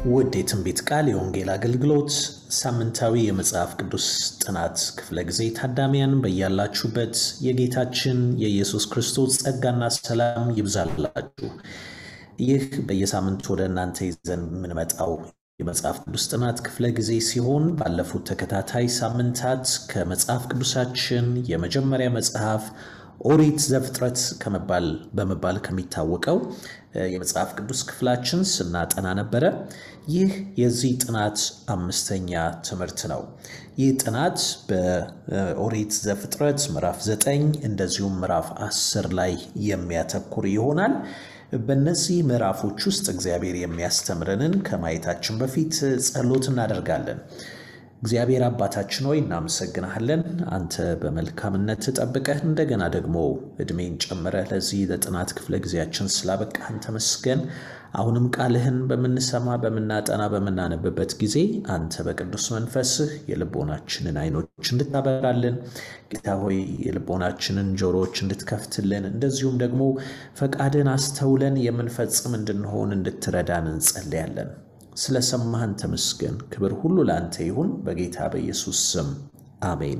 ውድ የትንቢት ቃል የወንጌል አገልግሎት ሳምንታዊ የመጽሐፍ ቅዱስ ጥናት ክፍለ ጊዜ ታዳሚያን በያላችሁበት የጌታችን የኢየሱስ ክርስቶስ ጸጋና ሰላም ይብዛላችሁ። ይህ በየሳምንቱ ወደ እናንተ ይዘን የምንመጣው የመጽሐፍ ቅዱስ ጥናት ክፍለ ጊዜ ሲሆን ባለፉት ተከታታይ ሳምንታት ከመጽሐፍ ቅዱሳችን የመጀመሪያ መጽሐፍ ኦሪት ዘፍጥረት ከመባል በመባል ከሚታወቀው የመጽሐፍ ቅዱስ ክፍላችን ስናጠና ነበረ። ይህ የዚህ ጥናት አምስተኛ ትምህርት ነው። ይህ ጥናት በኦሪት ዘፍጥረት ምዕራፍ ዘጠኝ እንደዚሁም ምዕራፍ አስር ላይ የሚያተኩር ይሆናል። በእነዚህ ምዕራፎች ውስጥ እግዚአብሔር የሚያስተምረንን ከማየታችን በፊት ጸሎት እናደርጋለን። እግዚአብሔር አባታችን ሆይ እናመሰግናሃለን። አንተ በመልካምነት ጠብቀህ እንደገና ደግሞ ዕድሜን ጨምረህ ለዚህ ለጥናት ክፍለ ጊዜያችን ስላበቃህን ተመስገን። አሁንም ቃልህን በምንሰማ በምናጠና በምናነብበት ጊዜ አንተ በቅዱስ መንፈስህ የልቦናችንን ዓይኖች እንድታበራልን ጌታ ሆይ የልቦናችንን ጆሮዎች እንድትከፍትልን እንደዚሁም ደግሞ ፈቃድን አስተውለን የምንፈጽም እንድንሆን እንድትረዳን እንጸልያለን። ስለ ሰማህን ተመስገን። ክብር ሁሉ ለአንተ ይሁን፣ በጌታ በኢየሱስ ስም አሜን።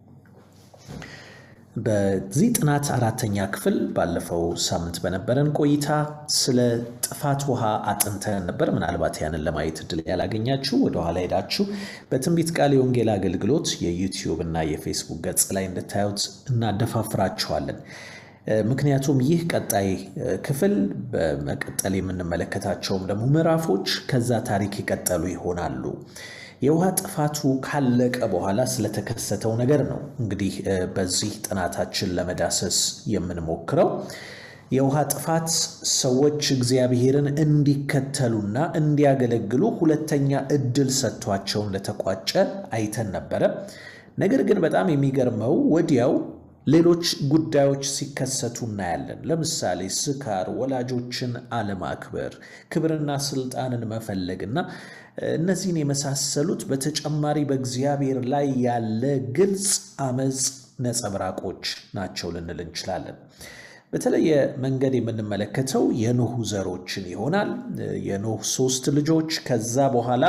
በዚህ ጥናት አራተኛ ክፍል ባለፈው ሳምንት በነበረን ቆይታ ስለ ጥፋት ውሃ አጥንተን ነበር። ምናልባት ያንን ለማየት እድል ያላገኛችሁ ወደኋላ ሄዳችሁ በትንቢት ቃል የወንጌል አገልግሎት የዩቲዩብ እና የፌስቡክ ገጽ ላይ እንድታዩት እናደፋፍራችኋለን። ምክንያቱም ይህ ቀጣይ ክፍል በመቀጠል የምንመለከታቸውም ደግሞ ምዕራፎች ከዛ ታሪክ የቀጠሉ ይሆናሉ። የውሃ ጥፋቱ ካለቀ በኋላ ስለተከሰተው ነገር ነው እንግዲህ በዚህ ጥናታችን ለመዳሰስ የምንሞክረው። የውሃ ጥፋት ሰዎች እግዚአብሔርን እንዲከተሉና እንዲያገለግሉ ሁለተኛ እድል ሰጥቷቸው እንደተቋጨ አይተን ነበረ። ነገር ግን በጣም የሚገርመው ወዲያው ሌሎች ጉዳዮች ሲከሰቱ እናያለን። ለምሳሌ ስካር፣ ወላጆችን አለማክበር፣ ክብርና ስልጣንን መፈለግና እነዚህን የመሳሰሉት በተጨማሪ በእግዚአብሔር ላይ ያለ ግልጽ አመፅ ነጸብራቆች ናቸው ልንል እንችላለን። በተለየ መንገድ የምንመለከተው የኖህ ዘሮችን ይሆናል። የኖህ ሶስት ልጆች ከዛ በኋላ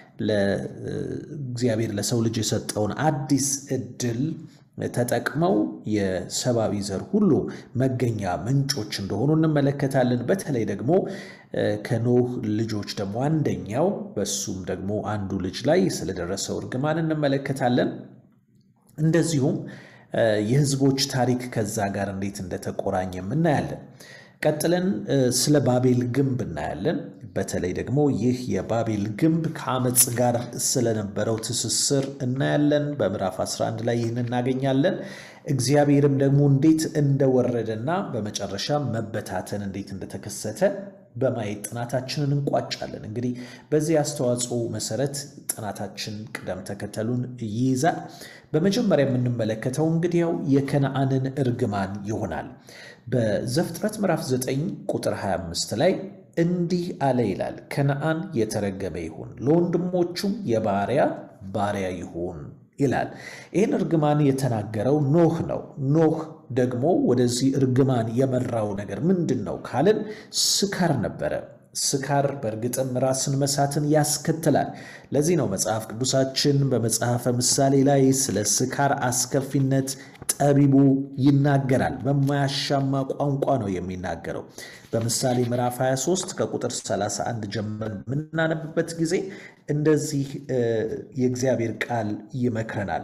ለእግዚአብሔር ለሰው ልጅ የሰጠውን አዲስ እድል ተጠቅመው የሰብአዊ ዘር ሁሉ መገኛ ምንጮች እንደሆኑ እንመለከታለን። በተለይ ደግሞ ከኖህ ልጆች ደግሞ አንደኛው በሱም ደግሞ አንዱ ልጅ ላይ ስለደረሰው እርግማን እንመለከታለን። እንደዚሁም የሕዝቦች ታሪክ ከዛ ጋር እንዴት እንደተቆራኘም እናያለን። ቀጥለን ስለ ባቤል ግንብ እናያለን። በተለይ ደግሞ ይህ የባቤል ግንብ ከአመፅ ጋር ስለነበረው ትስስር እናያለን። በምዕራፍ 11 ላይ ይህን እናገኛለን። እግዚአብሔርም ደግሞ እንዴት እንደወረደና በመጨረሻ መበታተን እንዴት እንደተከሰተ በማየት ጥናታችንን እንቋጫለን። እንግዲህ በዚህ አስተዋጽኦ መሰረት ጥናታችን ቅደም ተከተሉን ይይዛል። በመጀመሪያ የምንመለከተው እንግዲያው የከነአንን እርግማን ይሆናል። በዘፍጥረት ምዕራፍ 9 ቁጥር 25 ላይ እንዲህ አለ ይላል፣ ከነአን የተረገመ ይሁን፣ ለወንድሞቹም የባሪያ ባሪያ ይሁን ይላል። ይህን እርግማን የተናገረው ኖህ ነው። ኖህ ደግሞ ወደዚህ እርግማን የመራው ነገር ምንድን ነው ካልን ስካር ነበረ። ስካር በእርግጥም ራስን መሳትን ያስከትላል። ለዚህ ነው መጽሐፍ ቅዱሳችን በመጽሐፈ ምሳሌ ላይ ስለ ስካር አስከፊነት ጠቢቡ ይናገራል። በማያሻማ ቋንቋ ነው የሚናገረው። በምሳሌ ምዕራፍ 23 ከቁጥር 31 ጀምረን የምናነብበት ጊዜ እንደዚህ የእግዚአብሔር ቃል ይመክረናል።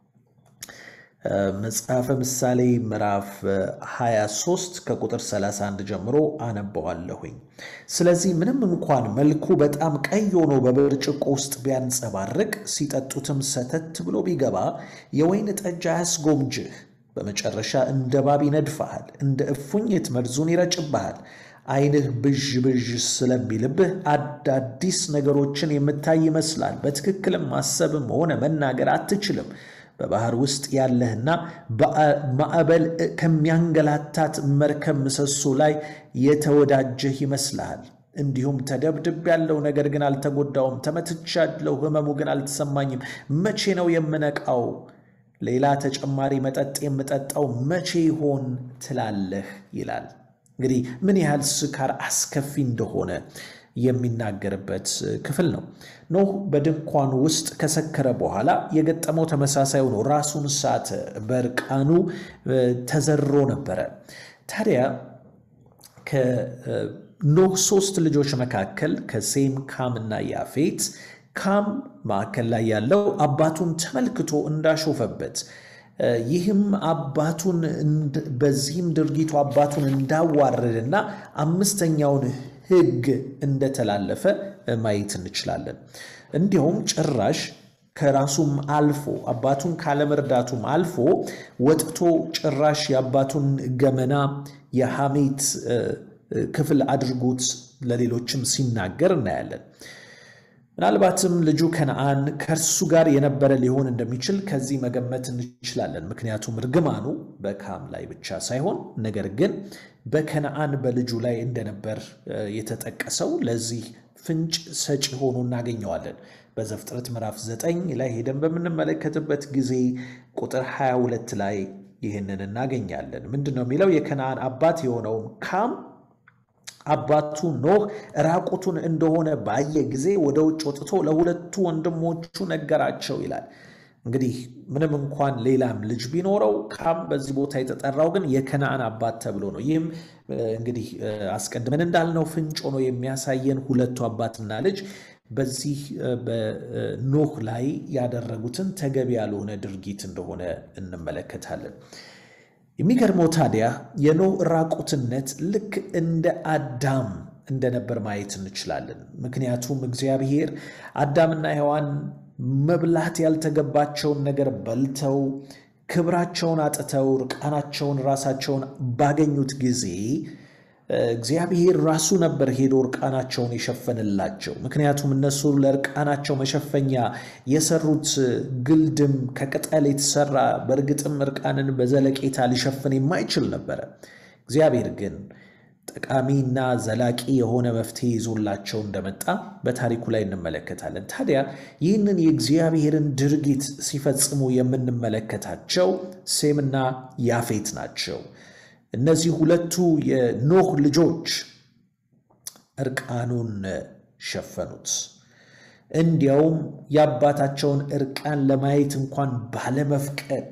መጽሐፈ ምሳሌ ምዕራፍ 23 ከቁጥር 31 ጀምሮ አነበዋለሁኝ። ስለዚህ ምንም እንኳን መልኩ በጣም ቀይ ሆኖ በብርጭቆ ውስጥ ቢያንጸባርቅ ሲጠጡትም ሰተት ብሎ ቢገባ የወይን ጠጅ አያስጎምጅህ። በመጨረሻ እንደ እባብ ይነድፍሃል፣ እንደ እፉኝት መርዙን ይረጭብሃል። ዓይንህ ብዥ ብዥ ስለሚልብህ አዳዲስ ነገሮችን የምታይ ይመስላል። በትክክልም ማሰብም ሆነ መናገር አትችልም። በባህር ውስጥ ያለህና ማዕበል ከሚያንገላታት መርከብ ምሰሶ ላይ የተወዳጀህ ይመስልሃል። እንዲሁም ተደብድብ ያለው ነገር ግን አልተጎዳውም፣ ተመትቻለሁ፣ ሕመሙ ግን አልተሰማኝም። መቼ ነው የምነቃው? ሌላ ተጨማሪ መጠጥ የምጠጣው መቼ ይሆን ትላለህ ይላል። እንግዲህ ምን ያህል ስካር አስከፊ እንደሆነ የሚናገርበት ክፍል ነው። ኖህ በድንኳኑ ውስጥ ከሰከረ በኋላ የገጠመው ተመሳሳይ ሆኖ ራሱን ሳተ፣ በእርቃኑ ተዘርሮ ነበረ። ታዲያ ከኖህ ሶስት ልጆች መካከል ከሴም ካም እና ያፌት ካም ማዕከል ላይ ያለው አባቱን ተመልክቶ እንዳሾፈበት ይህም አባቱን በዚህም ድርጊቱ አባቱን እንዳዋረደና አምስተኛውን ሕግ እንደተላለፈ ማየት እንችላለን። እንዲሁም ጭራሽ ከራሱም አልፎ አባቱን ካለመርዳቱም አልፎ ወጥቶ ጭራሽ የአባቱን ገመና የሐሜት ክፍል አድርጎት ለሌሎችም ሲናገር እናያለን። ምናልባትም ልጁ ከነአን ከእርሱ ጋር የነበረ ሊሆን እንደሚችል ከዚህ መገመት እንችላለን። ምክንያቱም እርግማኑ በካም ላይ ብቻ ሳይሆን ነገር ግን በከነአን በልጁ ላይ እንደነበር የተጠቀሰው ለዚህ ፍንጭ ሰጪ ሆኖ እናገኘዋለን። በዘፍጥረት ምዕራፍ 9 ላይ ሄደን በምንመለከትበት ጊዜ ቁጥር 22 ላይ ይህንን እናገኛለን። ምንድን ነው የሚለው? የከነአን አባት የሆነውን ካም አባቱ ኖህ ራቁቱን እንደሆነ ባየ ጊዜ ወደ ውጭ ወጥቶ ለሁለቱ ወንድሞቹ ነገራቸው ይላል። እንግዲህ ምንም እንኳን ሌላም ልጅ ቢኖረው ካም በዚህ ቦታ የተጠራው ግን የከነአን አባት ተብሎ ነው። ይህም እንግዲህ አስቀድመን እንዳልነው ፍንጭ ሆኖ የሚያሳየን ሁለቱ አባትና ልጅ በዚህ በኖህ ላይ ያደረጉትን ተገቢ ያልሆነ ድርጊት እንደሆነ እንመለከታለን። የሚገርመው ታዲያ የኖህ ራቁትነት ልክ እንደ አዳም እንደነበር ማየት እንችላለን። ምክንያቱም እግዚአብሔር አዳምና ሔዋን መብላት ያልተገባቸውን ነገር በልተው ክብራቸውን አጥተው ርቃናቸውን ራሳቸውን ባገኙት ጊዜ እግዚአብሔር ራሱ ነበር ሄዶ እርቃናቸውን የሸፈንላቸው። ምክንያቱም እነሱ ለእርቃናቸው መሸፈኛ የሰሩት ግልድም ከቅጠል የተሰራ በእርግጥም እርቃንን በዘለቄታ ሊሸፍን የማይችል ነበረ። እግዚአብሔር ግን ጠቃሚና ዘላቂ የሆነ መፍትሄ ይዞላቸው እንደመጣ በታሪኩ ላይ እንመለከታለን። ታዲያ ይህንን የእግዚአብሔርን ድርጊት ሲፈጽሙ የምንመለከታቸው ሴምና ያፌት ናቸው። እነዚህ ሁለቱ የኖህ ልጆች እርቃኑን ሸፈኑት። እንዲያውም የአባታቸውን እርቃን ለማየት እንኳን ባለመፍቀድ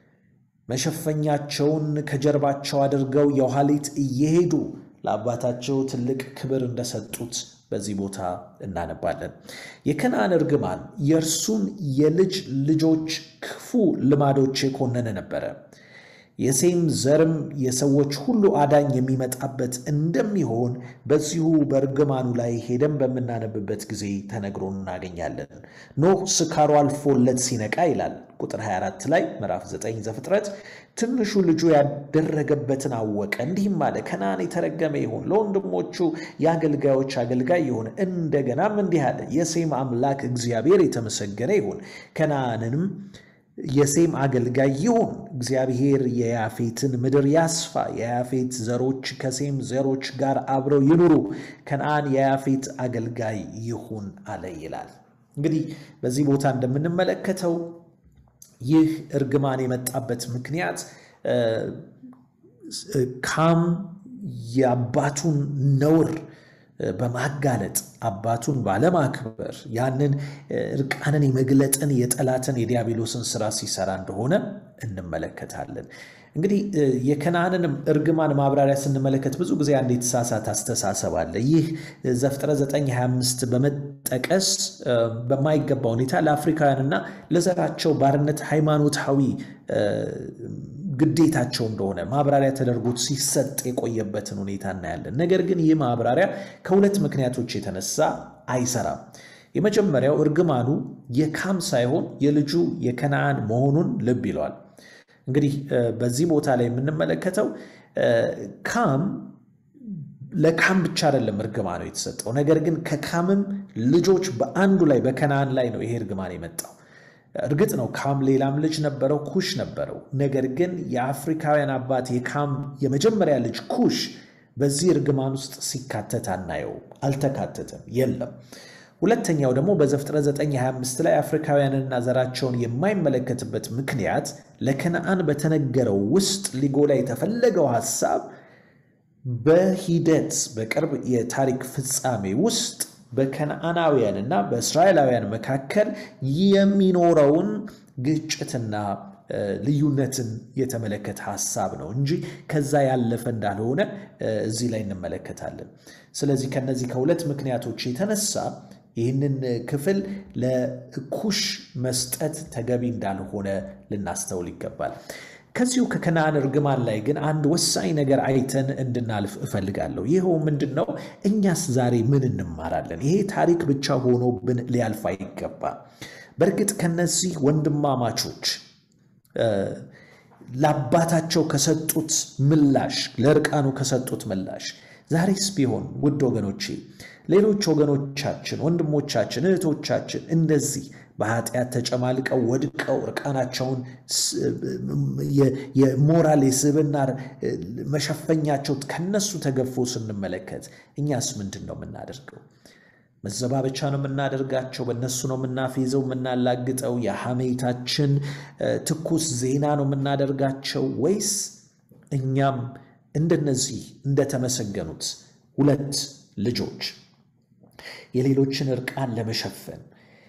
መሸፈኛቸውን ከጀርባቸው አድርገው የኋሊት እየሄዱ ለአባታቸው ትልቅ ክብር እንደሰጡት በዚህ ቦታ እናነባለን። የከነአን እርግማን የእርሱን የልጅ ልጆች ክፉ ልማዶች የኮነነ ነበረ። የሴም ዘርም የሰዎች ሁሉ አዳኝ የሚመጣበት እንደሚሆን በዚሁ በእርግማኑ ላይ ሄደን በምናነብበት ጊዜ ተነግሮ እናገኛለን። ኖህ ስካሩ አልፎለት ሲነቃ ይላል ቁጥር 24 ላይ ምዕራፍ 9 ዘፍጥረት ትንሹ ልጁ ያደረገበትን አወቀ፣ እንዲህም አለ ከነአን የተረገመ ይሁን፣ ለወንድሞቹ የአገልጋዮች አገልጋይ ይሁን። እንደገናም እንዲህ አለ የሴም አምላክ እግዚአብሔር የተመሰገነ ይሁን፣ ከነአንንም የሴም አገልጋይ ይሁን። እግዚአብሔር የያፌትን ምድር ያስፋ፣ የያፌት ዘሮች ከሴም ዘሮች ጋር አብረው ይኑሩ፣ ከነአን የያፌት አገልጋይ ይሁን አለ ይላል። እንግዲህ በዚህ ቦታ እንደምንመለከተው ይህ እርግማን የመጣበት ምክንያት ካም የአባቱን ነውር በማጋለጥ አባቱን ባለማክበር ያንን እርቃንን የመግለጥን የጠላትን የዲያብሎስን ስራ ሲሰራ እንደሆነ እንመለከታለን። እንግዲህ የከነአንንም እርግማን ማብራሪያ ስንመለከት ብዙ ጊዜ አንድ የተሳሳተ አስተሳሰብ አለ። ይህ ዘፍጥረት 925 በመጠቀስ በማይገባ ሁኔታ ለአፍሪካውያንና ለዘራቸው ባርነት ሃይማኖታዊ ግዴታቸው እንደሆነ ማብራሪያ ተደርጎት ሲሰጥ የቆየበትን ሁኔታ እናያለን። ነገር ግን ይህ ማብራሪያ ከሁለት ምክንያቶች የተነሳ አይሰራም። የመጀመሪያው እርግማኑ የካም ሳይሆን የልጁ የከነአን መሆኑን ልብ ይለዋል። እንግዲህ በዚህ ቦታ ላይ የምንመለከተው ካም ለካም ብቻ አይደለም እርግማኑ የተሰጠው፣ ነገር ግን ከካምም ልጆች በአንዱ ላይ በከነአን ላይ ነው ይሄ እርግማን የመጣው። እርግጥ ነው ካም ሌላም ልጅ ነበረው፣ ኩሽ ነበረው። ነገር ግን የአፍሪካውያን አባት የካም የመጀመሪያ ልጅ ኩሽ በዚህ እርግማን ውስጥ ሲካተት አናየው፣ አልተካተተም፣ የለም። ሁለተኛው ደግሞ በዘፍጥረት 925 ላይ አፍሪካውያንና ዘራቸውን የማይመለከትበት ምክንያት ለከነአን በተነገረው ውስጥ ሊጎላ የተፈለገው ሐሳብ በሂደት በቅርብ የታሪክ ፍጻሜ ውስጥ በከነዓናውያን እና በእስራኤላውያን መካከል የሚኖረውን ግጭትና ልዩነትን የተመለከተ ሀሳብ ነው እንጂ ከዛ ያለፈ እንዳልሆነ እዚህ ላይ እንመለከታለን። ስለዚህ ከነዚህ ከሁለት ምክንያቶች የተነሳ ይህንን ክፍል ለኩሽ መስጠት ተገቢ እንዳልሆነ ልናስተውል ይገባል። ከዚሁ ከከነዓን እርግማን ላይ ግን አንድ ወሳኝ ነገር አይተን እንድናልፍ እፈልጋለሁ። ይኸው ምንድን ነው? እኛስ ዛሬ ምን እንማራለን? ይሄ ታሪክ ብቻ ሆኖብን ሊያልፍ አይገባም። በእርግጥ ከነዚህ ወንድማማቾች ለአባታቸው ከሰጡት ምላሽ ለእርቃኑ ከሰጡት ምላሽ ዛሬስ ቢሆን ውድ ወገኖቼ ሌሎች ወገኖቻችን፣ ወንድሞቻችን፣ እህቶቻችን እንደዚህ በኃጢአት ተጨማልቀው ወድቀው እርቃናቸውን የሞራል የስብና መሸፈኛቸው ከነሱ ተገፎ ስንመለከት እኛስ ምንድን ነው የምናደርገው? መዘባበቻ ነው የምናደርጋቸው? በእነሱ ነው የምናፌዘው፣ የምናላግጠው? የሐሜታችን ትኩስ ዜና ነው የምናደርጋቸው? ወይስ እኛም እንደነዚህ እንደተመሰገኑት ሁለት ልጆች የሌሎችን እርቃን ለመሸፈን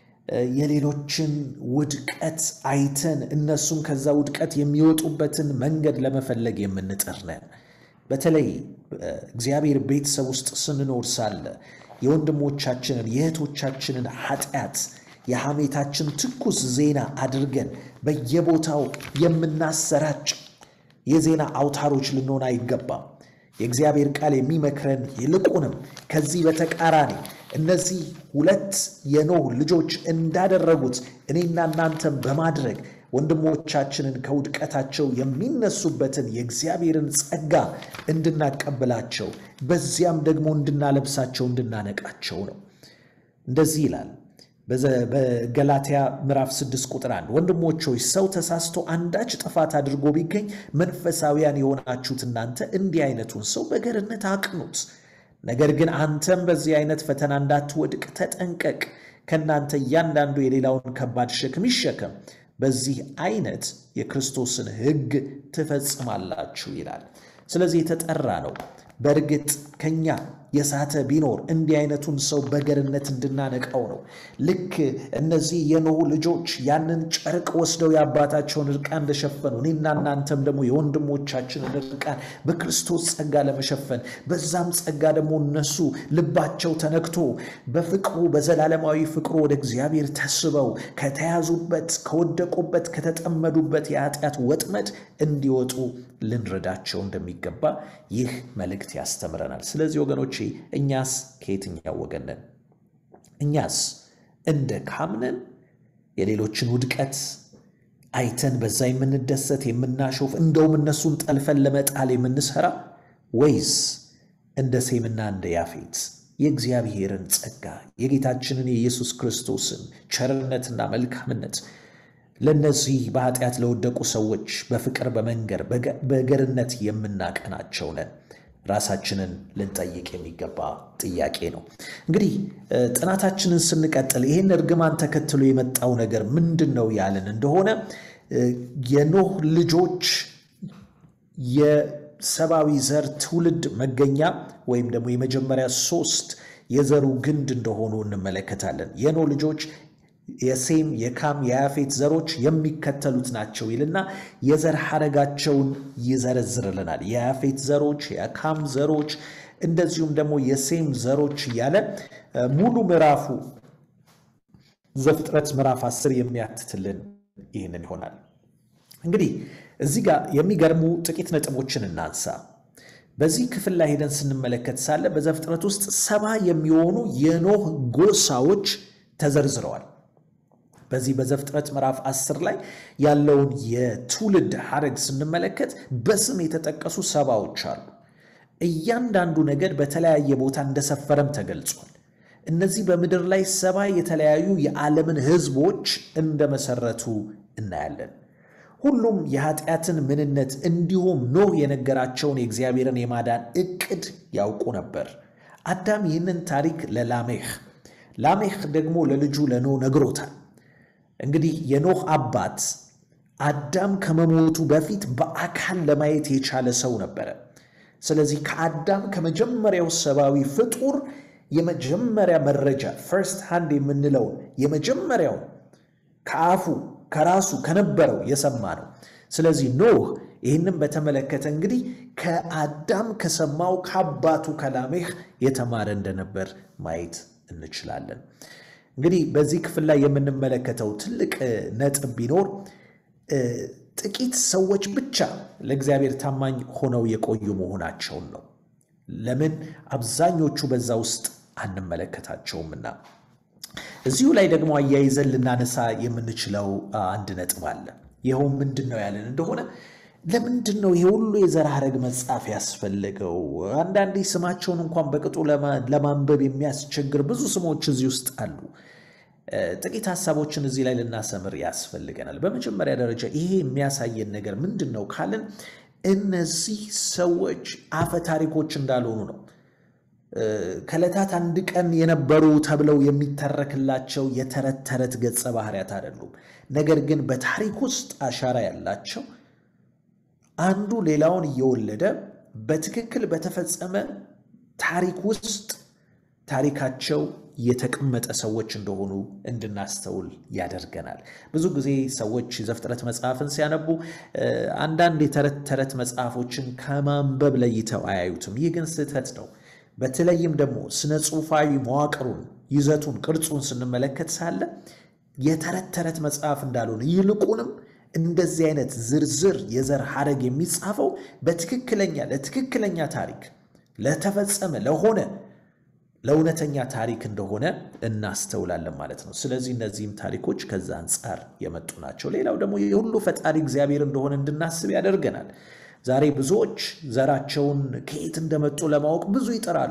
የሌሎችን ውድቀት አይተን እነሱም ከዛ ውድቀት የሚወጡበትን መንገድ ለመፈለግ የምንጥር ነን። በተለይ እግዚአብሔር ቤተሰብ ውስጥ ስንኖር ሳለ የወንድሞቻችንን የእህቶቻችንን ኃጢአት የሐሜታችን ትኩስ ዜና አድርገን በየቦታው የምናሰራጭ የዜና አውታሮች ልንሆን አይገባም። የእግዚአብሔር ቃል የሚመክረን ይልቁንም ከዚህ በተቃራኒ እነዚህ ሁለት የኖህ ልጆች እንዳደረጉት እኔና እናንተም በማድረግ ወንድሞቻችንን ከውድቀታቸው የሚነሱበትን የእግዚአብሔርን ጸጋ እንድናቀብላቸው በዚያም ደግሞ እንድናለብሳቸው እንድናነቃቸው ነው። እንደዚህ ይላል በገላትያ ምዕራፍ 6 ቁጥር 1 ወንድሞች ሆይ ሰው ተሳስቶ አንዳች ጥፋት አድርጎ ቢገኝ መንፈሳውያን የሆናችሁት እናንተ እንዲህ አይነቱን ሰው በገርነት አቅኑት። ነገር ግን አንተም በዚህ አይነት ፈተና እንዳትወድቅ ተጠንቀቅ። ከእናንተ እያንዳንዱ የሌላውን ከባድ ሸክም ይሸከም፣ በዚህ አይነት የክርስቶስን ሕግ ትፈጽማላችሁ ይላል። ስለዚህ የተጠራ ነው። በእርግጥ ከኛ የሳተ ቢኖር እንዲህ አይነቱን ሰው በገርነት እንድናነቃው ነው። ልክ እነዚህ የኖህ ልጆች ያንን ጨርቅ ወስደው የአባታቸውን እርቃን እንደሸፈኑ እኔና እናንተም ደግሞ የወንድሞቻችንን እርቃን በክርስቶስ ጸጋ ለመሸፈን በዛም ጸጋ ደግሞ እነሱ ልባቸው ተነክቶ በፍቅሩ በዘላለማዊ ፍቅሩ ወደ እግዚአብሔር ተስበው ከተያዙበት፣ ከወደቁበት፣ ከተጠመዱበት የኃጢአት ወጥመድ እንዲወጡ ልንረዳቸው እንደሚገባ ይህ መልእክት ያስተምረናል። ስለዚህ ወገኖቼ እኛስ ከየትኛው ወገን ነን? እኛስ እንደ ካምነን የሌሎችን ውድቀት አይተን በዛ የምንደሰት የምናሾፍ፣ እንደውም እነሱን ጠልፈን ለመጣል የምንሰራ ወይስ እንደ ሴምና እንደ ያፌት የእግዚአብሔርን ጸጋ የጌታችንን የኢየሱስ ክርስቶስን ቸርነትና መልካምነት ለእነዚህ በኃጢአት ለወደቁ ሰዎች በፍቅር በመንገር በገርነት የምናቀናቸው ነን? ራሳችንን ልንጠይቅ የሚገባ ጥያቄ ነው። እንግዲህ ጥናታችንን ስንቀጥል ይህን እርግማን ተከትሎ የመጣው ነገር ምንድን ነው ያልን እንደሆነ የኖህ ልጆች የሰብአዊ ዘር ትውልድ መገኛ ወይም ደግሞ የመጀመሪያ ሶስት የዘሩ ግንድ እንደሆኑ እንመለከታለን። የኖህ ልጆች የሴም የካም የያፌት ዘሮች የሚከተሉት ናቸው ይልና የዘር ሐረጋቸውን ይዘረዝርልናል። የያፌት ዘሮች፣ የካም ዘሮች እንደዚሁም ደግሞ የሴም ዘሮች እያለ ሙሉ ምዕራፉ ዘፍጥረት ምዕራፍ አስር የሚያትትልን ይህንን ይሆናል። እንግዲህ እዚህ ጋር የሚገርሙ ጥቂት ነጥቦችን እናንሳ። በዚህ ክፍል ላይ ሄደን ስንመለከት ሳለ በዘፍጥረት ውስጥ ሰባ የሚሆኑ የኖህ ጎሳዎች ተዘርዝረዋል። በዚህ በዘፍጥረት ምዕራፍ አስር ላይ ያለውን የትውልድ ሐረግ ስንመለከት በስም የተጠቀሱ ሰባዎች አሉ። እያንዳንዱ ነገድ በተለያየ ቦታ እንደሰፈረም ተገልጿል። እነዚህ በምድር ላይ ሰባ የተለያዩ የዓለምን ሕዝቦች እንደመሰረቱ እናያለን። ሁሉም የኃጢአትን ምንነት እንዲሁም ኖህ የነገራቸውን የእግዚአብሔርን የማዳን ዕቅድ ያውቁ ነበር። አዳም ይህንን ታሪክ ለላሜህ ላሜህ ደግሞ ለልጁ ለኖህ ነግሮታል። እንግዲህ የኖህ አባት አዳም ከመሞቱ በፊት በአካል ለማየት የቻለ ሰው ነበረ። ስለዚህ ከአዳም ከመጀመሪያው ሰብአዊ ፍጡር የመጀመሪያ መረጃ ፈርስት ሃንድ የምንለውን የመጀመሪያው ከአፉ ከራሱ ከነበረው የሰማ ነው። ስለዚህ ኖህ ይህንም በተመለከተ እንግዲህ ከአዳም ከሰማው ከአባቱ ከላሜህ የተማረ እንደነበር ማየት እንችላለን። እንግዲህ በዚህ ክፍል ላይ የምንመለከተው ትልቅ ነጥብ ቢኖር ጥቂት ሰዎች ብቻ ለእግዚአብሔር ታማኝ ሆነው የቆዩ መሆናቸውን ነው። ለምን አብዛኞቹ በዛ ውስጥ አንመለከታቸውምና። እዚሁ ላይ ደግሞ አያይዘን ልናነሳ የምንችለው አንድ ነጥብ አለ። ይኸው ምንድን ነው ያለን እንደሆነ ለምንድን ነው ይሄ ሁሉ የዘር ሐረግ መጽሐፍ ያስፈለገው? አንዳንዴ ስማቸውን እንኳን በቅጡ ለማንበብ የሚያስቸግር ብዙ ስሞች እዚህ ውስጥ አሉ። ጥቂት ሀሳቦችን እዚህ ላይ ልናሰምር ያስፈልገናል። በመጀመሪያ ደረጃ ይሄ የሚያሳየን ነገር ምንድን ነው ካልን እነዚህ ሰዎች አፈ ታሪኮች እንዳልሆኑ ነው። ከዕለታት አንድ ቀን የነበሩ ተብለው የሚተረክላቸው የተረት ተረት ገጸ ባህሪያት አይደሉም። ነገር ግን በታሪክ ውስጥ አሻራ ያላቸው አንዱ ሌላውን እየወለደ በትክክል በተፈጸመ ታሪክ ውስጥ ታሪካቸው የተቀመጠ ሰዎች እንደሆኑ እንድናስተውል ያደርገናል። ብዙ ጊዜ ሰዎች ዘፍጥረት መጽሐፍን ሲያነቡ አንዳንድ የተረት ተረት መጽሐፎችን ከማንበብ ለይተው አያዩትም። ይህ ግን ስህተት ነው። በተለይም ደግሞ ስነ ጽሑፋዊ መዋቅሩን፣ ይዘቱን፣ ቅርጹን ስንመለከት ሳለ የተረት ተረት መጽሐፍ እንዳልሆነ ይልቁንም እንደዚህ አይነት ዝርዝር የዘር ሐረግ የሚጻፈው በትክክለኛ ለትክክለኛ ታሪክ ለተፈጸመ ለሆነ ለእውነተኛ ታሪክ እንደሆነ እናስተውላለን ማለት ነው። ስለዚህ እነዚህም ታሪኮች ከዛ አንጻር የመጡ ናቸው። ሌላው ደግሞ የሁሉ ፈጣሪ እግዚአብሔር እንደሆነ እንድናስብ ያደርገናል። ዛሬ ብዙዎች ዘራቸውን ከየት እንደመጡ ለማወቅ ብዙ ይጥራሉ።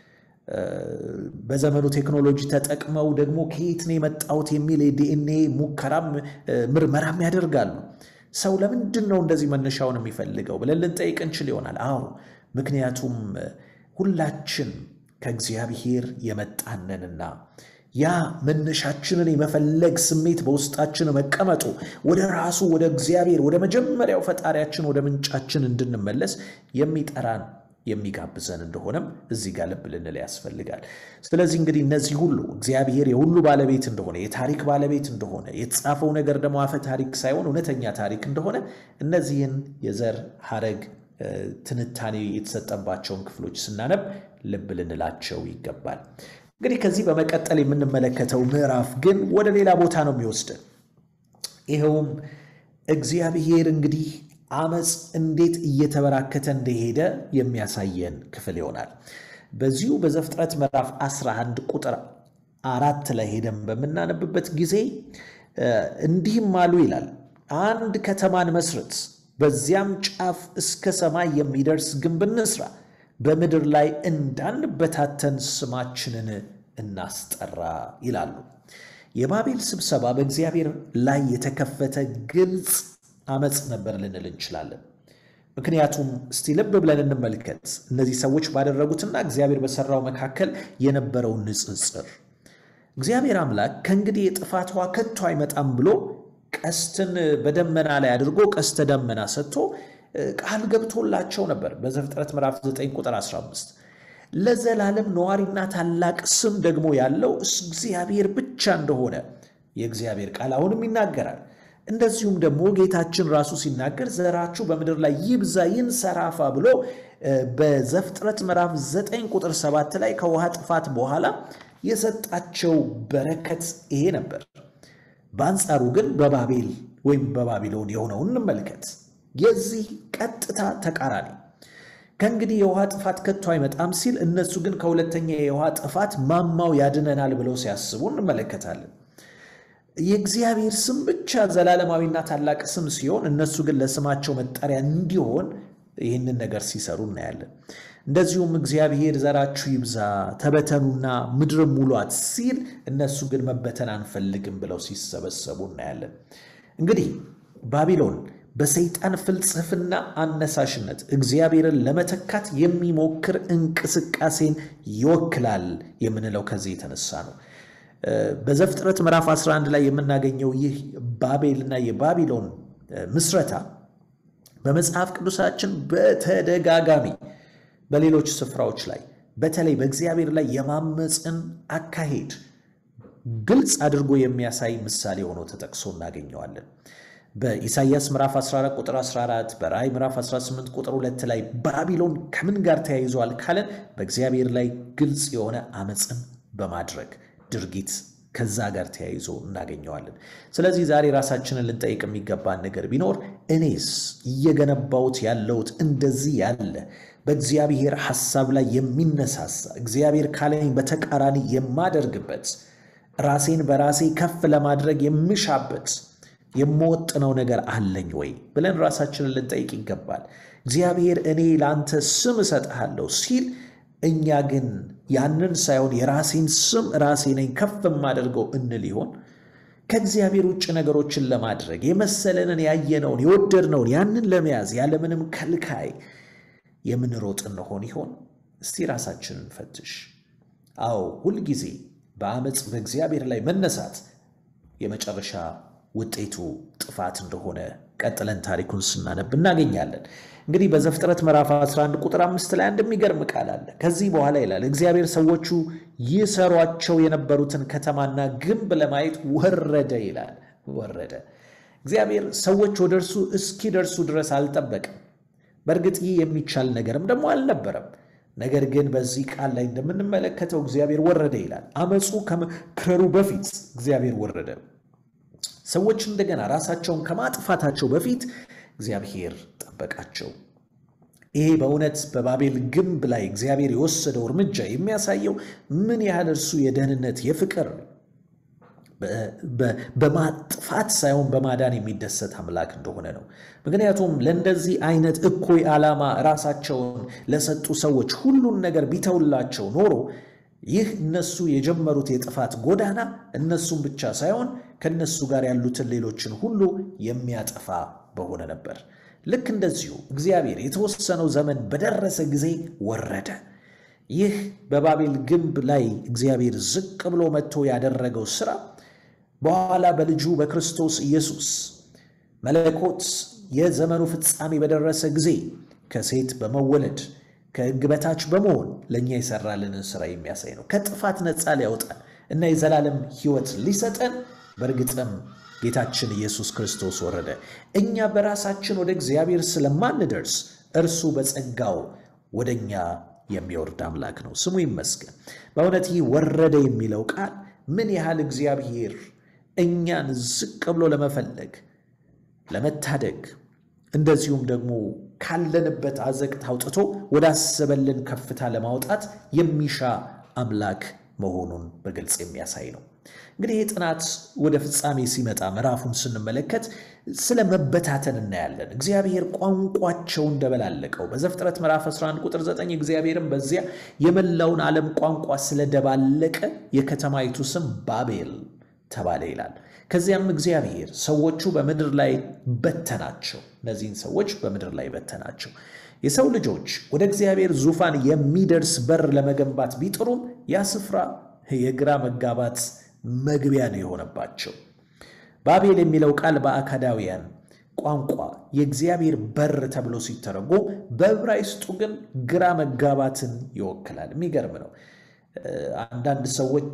በዘመኑ ቴክኖሎጂ ተጠቅመው ደግሞ ከየት ነው የመጣሁት የሚል የዲኤንኤ ሙከራም ምርመራም ያደርጋሉ። ሰው ለምንድን ነው እንደዚህ መነሻውን የሚፈልገው ብለን ልንጠይቅ እንችል ይሆናል። አዎ ምክንያቱም ሁላችን ከእግዚአብሔር የመጣነንና ያ መነሻችንን የመፈለግ ስሜት በውስጣችን መቀመጡ ወደ ራሱ ወደ እግዚአብሔር ወደ መጀመሪያው ፈጣሪያችን ወደ ምንጫችን እንድንመለስ የሚጠራን የሚጋብዘን እንደሆነም እዚህ ጋር ልብ ልንል ያስፈልጋል። ስለዚህ እንግዲህ እነዚህ ሁሉ እግዚአብሔር የሁሉ ባለቤት እንደሆነ የታሪክ ባለቤት እንደሆነ የተጻፈው ነገር ደግሞ አፈ ታሪክ ሳይሆን እውነተኛ ታሪክ እንደሆነ እነዚህን የዘር ሐረግ ትንታኔ የተሰጠባቸውን ክፍሎች ስናነብ ልብ ልንላቸው ይገባል። እንግዲህ ከዚህ በመቀጠል የምንመለከተው ምዕራፍ ግን ወደ ሌላ ቦታ ነው የሚወስደን። ይኸውም እግዚአብሔር እንግዲህ አመፅ እንዴት እየተበራከተ እንደሄደ የሚያሳየን ክፍል ይሆናል። በዚሁ በዘፍጥረት ምዕራፍ 11 ቁጥር አራት ላይ ሄደን በምናነብበት ጊዜ እንዲህም አሉ ይላል፣ አንድ ከተማን መስርት፣ በዚያም ጫፍ እስከ ሰማይ የሚደርስ ግንብ እንስራ፣ በምድር ላይ እንዳንበታተን ስማችንን እናስጠራ ይላሉ። የባቤል ስብሰባ በእግዚአብሔር ላይ የተከፈተ ግልጽ አመፅ ነበር ልንል እንችላለን። ምክንያቱም እስቲ ልብ ብለን እንመልከት እነዚህ ሰዎች ባደረጉትና እግዚአብሔር በሰራው መካከል የነበረውን ንጽጽር። እግዚአብሔር አምላክ ከእንግዲህ የጥፋት ውኃ ከቶ አይመጣም ብሎ ቀስትን በደመና ላይ አድርጎ ቀስተ ደመና ሰጥቶ ቃል ገብቶላቸው ነበር። በዘፍጥረት ምዕራፍ 9 ቁጥር 15 ለዘላለም ነዋሪና ታላቅ ስም ደግሞ ያለው እግዚአብሔር ብቻ እንደሆነ የእግዚአብሔር ቃል አሁንም ይናገራል። እንደዚሁም ደግሞ ጌታችን ራሱ ሲናገር ዘራችሁ በምድር ላይ ይብዛ ይንሰራፋ ብሎ በዘፍጥረት ምዕራፍ 9 ቁጥር 7 ላይ ከውሃ ጥፋት በኋላ የሰጣቸው በረከት ይሄ ነበር። በአንጻሩ ግን በባቤል ወይም በባቢሎን የሆነውን እንመልከት። የዚህ ቀጥታ ተቃራኒ ከእንግዲህ የውሃ ጥፋት ከቶ አይመጣም ሲል፣ እነሱ ግን ከሁለተኛ የውሃ ጥፋት ማማው ያድነናል ብለው ሲያስቡ እንመለከታለን። የእግዚአብሔር ስም ብቻ ዘላለማዊና ታላቅ ስም ሲሆን እነሱ ግን ለስማቸው መጠሪያ እንዲሆን ይህንን ነገር ሲሰሩ እናያለን። እንደዚሁም እግዚአብሔር ዘራችሁ ይብዛ ተበተኑና ምድርም ሙሏት ሲል እነሱ ግን መበተን አንፈልግም ብለው ሲሰበሰቡ እናያለን። እንግዲህ ባቢሎን በሰይጣን ፍልስፍና አነሳሽነት እግዚአብሔርን ለመተካት የሚሞክር እንቅስቃሴን ይወክላል የምንለው ከዚህ የተነሳ ነው። በዘፍጥረት ምዕራፍ 11 ላይ የምናገኘው ይህ ባቤልና የባቢሎን ምስረታ በመጽሐፍ ቅዱሳችን በተደጋጋሚ በሌሎች ስፍራዎች ላይ በተለይ በእግዚአብሔር ላይ የማመፅን አካሄድ ግልጽ አድርጎ የሚያሳይ ምሳሌ ሆኖ ተጠቅሶ እናገኘዋለን። በኢሳይያስ ምዕራፍ 14 ቁጥር 14 በራእይ ምዕራፍ 18 ቁጥር 2 ላይ ባቢሎን ከምን ጋር ተያይዟል ካለን በእግዚአብሔር ላይ ግልጽ የሆነ አመፅን በማድረግ ድርጊት ከዛ ጋር ተያይዞ እናገኘዋለን። ስለዚህ ዛሬ ራሳችንን ልንጠይቅ የሚገባን ነገር ቢኖር እኔስ እየገነባሁት ያለሁት እንደዚህ ያለ በእግዚአብሔር ሐሳብ ላይ የሚነሳሳ እግዚአብሔር ካለኝ በተቃራኒ የማደርግበት ራሴን በራሴ ከፍ ለማድረግ የምሻበት የምወጥነው ነገር አለኝ ወይ ብለን ራሳችንን ልንጠይቅ ይገባል። እግዚአብሔር እኔ ለአንተ ስም እሰጥሃለሁ ሲል እኛ ግን ያንን ሳይሆን የራሴን ስም ራሴ ነኝ ከፍ የማደርገው እንል ይሆን? ከእግዚአብሔር ውጭ ነገሮችን ለማድረግ የመሰለንን ያየነውን የወደድነውን ያንን ለመያዝ ያለምንም ከልካይ የምንሮጥ እንሆን ይሆን? እስቲ ራሳችንን ፈትሽ። አዎ ሁልጊዜ በአመፅ በእግዚአብሔር ላይ መነሳት የመጨረሻ ውጤቱ ጥፋት እንደሆነ ቀጥለን ታሪኩን ስናነብ እናገኛለን። እንግዲህ በዘፍጥረት ምዕራፍ 11 ቁጥር አምስት ላይ አንድ የሚገርም ቃል አለ። ከዚህ በኋላ ይላል እግዚአብሔር ሰዎቹ ይሰሯቸው የነበሩትን ከተማና ግንብ ለማየት ወረደ ይላል። ወረደ። እግዚአብሔር ሰዎች ወደ እርሱ እስኪደርሱ ድረስ አልጠበቅም። በእርግጥ ይህ የሚቻል ነገርም ደግሞ አልነበረም። ነገር ግን በዚህ ቃል ላይ እንደምንመለከተው እግዚአብሔር ወረደ ይላል። አመፁ ከመክረሩ በፊት እግዚአብሔር ወረደ። ሰዎች እንደገና ራሳቸውን ከማጥፋታቸው በፊት እግዚአብሔር ጠበቃቸው። ይሄ በእውነት በባቤል ግንብ ላይ እግዚአብሔር የወሰደው እርምጃ የሚያሳየው ምን ያህል እርሱ የደህንነት የፍቅር በማጥፋት ሳይሆን በማዳን የሚደሰት አምላክ እንደሆነ ነው። ምክንያቱም ለእንደዚህ አይነት እኩይ ዓላማ ራሳቸውን ለሰጡ ሰዎች ሁሉን ነገር ቢተውላቸው ኖሮ ይህ እነሱ የጀመሩት የጥፋት ጎዳና እነሱን ብቻ ሳይሆን ከነሱ ጋር ያሉትን ሌሎችን ሁሉ የሚያጠፋ በሆነ ነበር። ልክ እንደዚሁ እግዚአብሔር የተወሰነው ዘመን በደረሰ ጊዜ ወረደ። ይህ በባቤል ግንብ ላይ እግዚአብሔር ዝቅ ብሎ መጥቶ ያደረገው ሥራ በኋላ በልጁ በክርስቶስ ኢየሱስ መለኮት የዘመኑ ፍጻሜ በደረሰ ጊዜ ከሴት በመወለድ ከሕግ በታች በመሆን ለእኛ የሰራልንን ሥራ የሚያሳይ ነው። ከጥፋት ነፃ ሊያወጣን እና የዘላለም ሕይወት ሊሰጠን በእርግጥም ጌታችን ኢየሱስ ክርስቶስ ወረደ። እኛ በራሳችን ወደ እግዚአብሔር ስለማንደርስ እርሱ በጸጋው ወደ እኛ የሚወርድ አምላክ ነው። ስሙ ይመስገን። በእውነት ይህ ወረደ የሚለው ቃል ምን ያህል እግዚአብሔር እኛን ዝቅ ብሎ ለመፈለግ ለመታደግ እንደዚሁም ደግሞ ካለንበት አዘቅት አውጥቶ ወዳሰበልን ከፍታ ለማውጣት የሚሻ አምላክ መሆኑን በግልጽ የሚያሳይ ነው። እንግዲህ ይህ ጥናት ወደ ፍጻሜ ሲመጣ ምዕራፉን ስንመለከት ስለ መበታተን እናያለን። እግዚአብሔር ቋንቋቸው እንደበላለቀው በዘፍጥረት ምዕራፍ 11 ቁጥር 9 እግዚአብሔርም በዚያ የመላውን ዓለም ቋንቋ ስለደባለቀ የከተማይቱ ስም ባቤል ተባለ ይላል። ከዚያም እግዚአብሔር ሰዎቹ በምድር ላይ በተናቸው። እነዚህን ሰዎች በምድር ላይ በተናቸው። የሰው ልጆች ወደ እግዚአብሔር ዙፋን የሚደርስ በር ለመገንባት ቢጥሩም ያ ስፍራ የግራ መጋባት መግቢያ ነው የሆነባቸው። ባቤል የሚለው ቃል በአካዳውያን ቋንቋ የእግዚአብሔር በር ተብሎ ሲተረጎም፣ በዕብራይስጡ ግን ግራ መጋባትን ይወክላል። የሚገርም ነው። አንዳንድ ሰዎች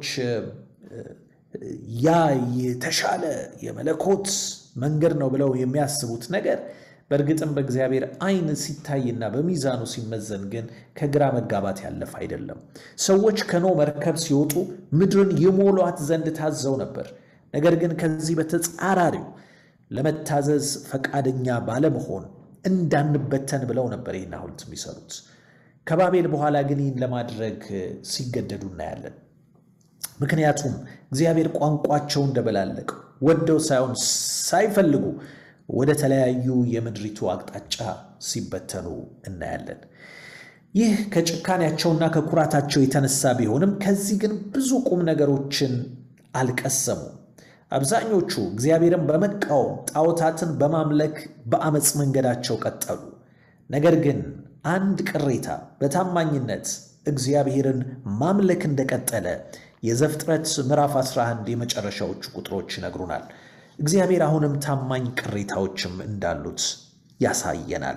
ያ የተሻለ የመለኮት መንገድ ነው ብለው የሚያስቡት ነገር በእርግጥም በእግዚአብሔር ዓይን ሲታይና በሚዛኑ ሲመዘን ግን ከግራ መጋባት ያለፈ አይደለም። ሰዎች ከኖ መርከብ ሲወጡ ምድርን ይሞሏት ዘንድ ታዘው ነበር። ነገር ግን ከዚህ በተጻራሪው ለመታዘዝ ፈቃደኛ ባለመሆን እንዳንበተን ብለው ነበር ይህን ሐውልት የሚሰሩት። ከባቤል በኋላ ግን ይህን ለማድረግ ሲገደዱ እናያለን። ምክንያቱም እግዚአብሔር ቋንቋቸው እንደበላለቅ ወደው ሳይሆን ሳይፈልጉ ወደ ተለያዩ የምድሪቱ አቅጣጫ ሲበተኑ እናያለን። ይህ ከጭካኔያቸውና ከኩራታቸው የተነሳ ቢሆንም ከዚህ ግን ብዙ ቁም ነገሮችን አልቀሰሙም። አብዛኞቹ እግዚአብሔርን በመቃወም ጣዖታትን በማምለክ በአመፅ መንገዳቸው ቀጠሉ። ነገር ግን አንድ ቅሬታ በታማኝነት እግዚአብሔርን ማምለክ እንደቀጠለ የዘፍጥረት ምዕራፍ 11 የመጨረሻዎቹ ቁጥሮች ይነግሩናል። እግዚአብሔር አሁንም ታማኝ ቅሬታዎችም እንዳሉት ያሳየናል።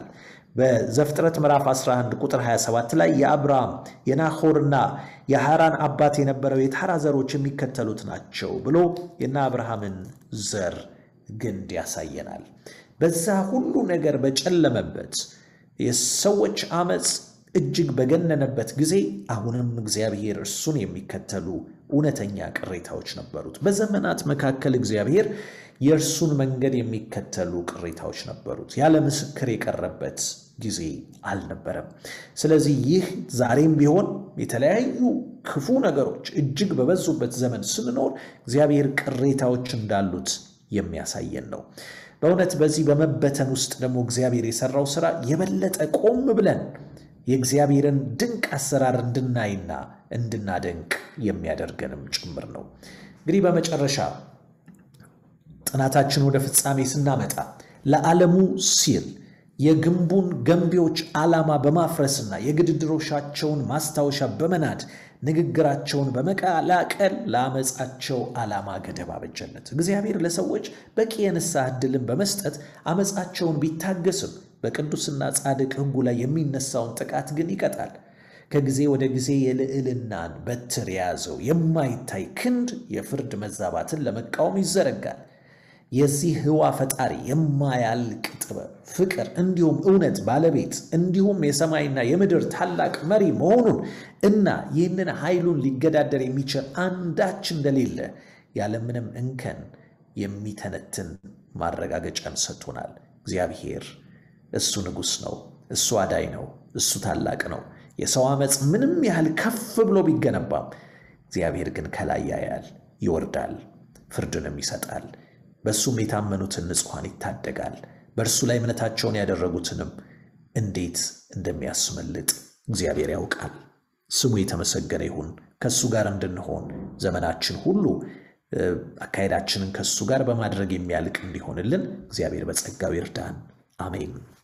በዘፍጥረት ምዕራፍ 11 ቁጥር 27 ላይ የአብርሃም የናሆርና የሐራን አባት የነበረው የታራ ዘሮች የሚከተሉት ናቸው ብሎ የና አብርሃምን ዘር ግንድ ያሳየናል። በዛ ሁሉ ነገር በጨለመበት የሰዎች አመፅ እጅግ በገነነበት ጊዜ አሁንም እግዚአብሔር እርሱን የሚከተሉ እውነተኛ ቅሬታዎች ነበሩት። በዘመናት መካከል እግዚአብሔር የእርሱን መንገድ የሚከተሉ ቅሬታዎች ነበሩት። ያለ ምስክር የቀረበት ጊዜ አልነበረም። ስለዚህ ይህ ዛሬም ቢሆን የተለያዩ ክፉ ነገሮች እጅግ በበዙበት ዘመን ስንኖር እግዚአብሔር ቅሬታዎች እንዳሉት የሚያሳየን ነው። በእውነት በዚህ በመበተን ውስጥ ደግሞ እግዚአብሔር የሰራው ስራ የበለጠ ቆም ብለን የእግዚአብሔርን ድንቅ አሰራር እንድናይና እንድናደንቅ የሚያደርገንም ጭምር ነው። እንግዲህ በመጨረሻ ጥናታችን ወደ ፍጻሜ ስናመጣ ለዓለሙ ሲል የግንቡን ገንቢዎች ዓላማ በማፍረስና የግድድሮሻቸውን ማስታወሻ በመናድ ንግግራቸውን በመቀላቀል ለአመፃቸው ዓላማ ገደብ አበጀለት። እግዚአብሔር ለሰዎች በቂ የንስሐ ዕድልን በመስጠት አመፃቸውን ቢታገስም በቅዱስና ጻድቅ ሕጉ ላይ የሚነሳውን ጥቃት ግን ይቀጣል። ከጊዜ ወደ ጊዜ የልዕልናን በትር የያዘው የማይታይ ክንድ የፍርድ መዛባትን ለመቃወም ይዘረጋል። የዚህ ህዋ ፈጣሪ የማያልቅ ጥበብ፣ ፍቅር እንዲሁም እውነት ባለቤት እንዲሁም የሰማይና የምድር ታላቅ መሪ መሆኑን እና ይህንን ኃይሉን ሊገዳደር የሚችል አንዳች እንደሌለ ያለምንም እንከን የሚተነትን ማረጋገጫን ሰጥቶናል። እግዚአብሔር እሱ ንጉሥ ነው። እሱ አዳይ ነው። እሱ ታላቅ ነው። የሰው ዓመፅ ምንም ያህል ከፍ ብሎ ቢገነባም እግዚአብሔር ግን ከላይ ያያል፣ ይወርዳል፣ ፍርድንም ይሰጣል። በእሱም የታመኑትን ንጹሐን ይታደጋል። በእርሱ ላይ እምነታቸውን ያደረጉትንም እንዴት እንደሚያስመልጥ እግዚአብሔር ያውቃል። ስሙ የተመሰገነ ይሁን። ከእሱ ጋር እንድንሆን ዘመናችን ሁሉ አካሄዳችንን ከእሱ ጋር በማድረግ የሚያልቅ እንዲሆንልን እግዚአብሔር በጸጋው ይርዳን። አሜን።